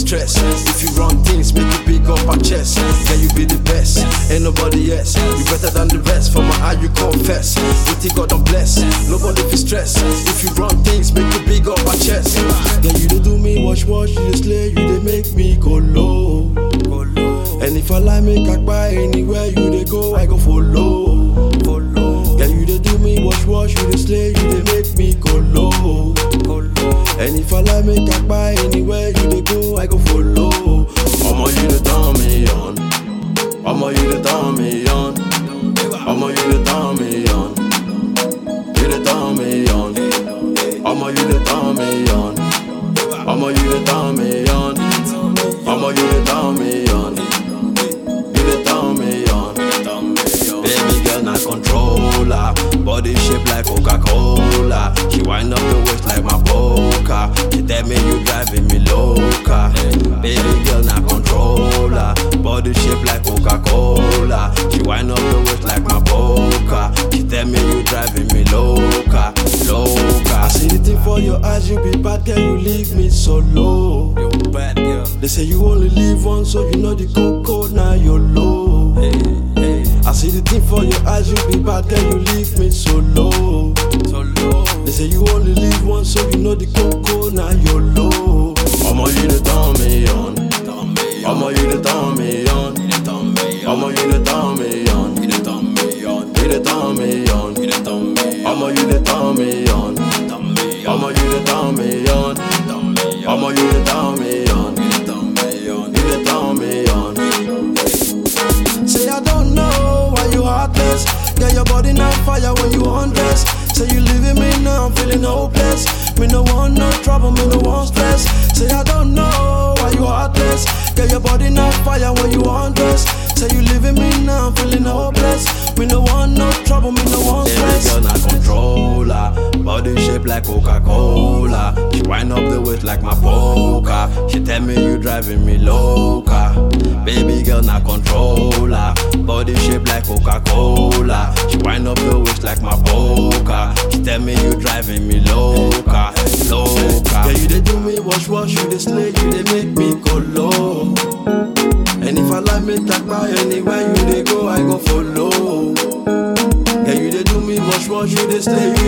stress. If you run things, make it big up our chest. Yeah, you be the best, ain't nobody else. You better than the rest. For my eye, you confess. With it, God don't bless. Nobody feel stress. If you run things, make it big up our chest. Yeah, you dey do me wash wash, you dey slay, you dey make me go low. And if I lie, make I buy anywhere you dey go, I go follow. Yeah, you dey do me wash wash, you dey slay, you dey make me go low. And if I lie, make I buy anywhere you dey go, I go follow. Omo, you dey turn me on. Omo, you dey turn me on. Omo, you dey turn me on. You dey turn me on. Omo, you dey turn me on. Omo, you dey turn me on. Omo, you dey turn me on. You dey turn me on. Baby girl, na controller. Body shape like Coca-Cola. She wind up the waist like my poker. She tell me you driving me loca. Baby girl, na controller. Body shape like Coca-Cola. She wind up the waist like my poker. She tell me you driving me loca, loca. I see the thing for your eyes, you be bad girl, you leave me so low. You bad girl. They say you only live once, so you know the coco, now you're low. Hey, hey, I see the thing for your eyes, you be bad girl, you leave me so low. so low. They say you only live once, so you know the coco, now you're low. Omo, you the turn me on. Turn me on. Omo, you the turn me on. You dey turn me on. Omo, you the turn me on. You dey turn me on. You the turn me on. You dey turn me on. Omo, you the turn me on. Turn me on. Omo, you the turn me on. Turn me on. Omo, you the turn me on. You dey turn me on. You the turn me on. Say I don't know why you heartless. Get your body now fire when you undress. Say you leaving me now, I'm feeling hopeless. Me no want no trouble, me no want stress. Say I don't know why you heartless. Get your body now fire when you undress. Say you leaving me now, I'm feeling hopeless. Me no want no trouble, me no want stress. Baby girl, not controller. Body shape like Coca-Cola. She wind up the waist like my poker. She tell me you driving me loca. Baby girl, not controller. Body shape like Coca-Cola. She wind up the waist like my poker. She tell me you driving me loca, loca. Yeah, you dey do me wash wash, you dey slay, you dey make me go low. And if I like me talk by anywhere you dey go, I go follow. Yeah, you dey do me wash wash, you dey slay, you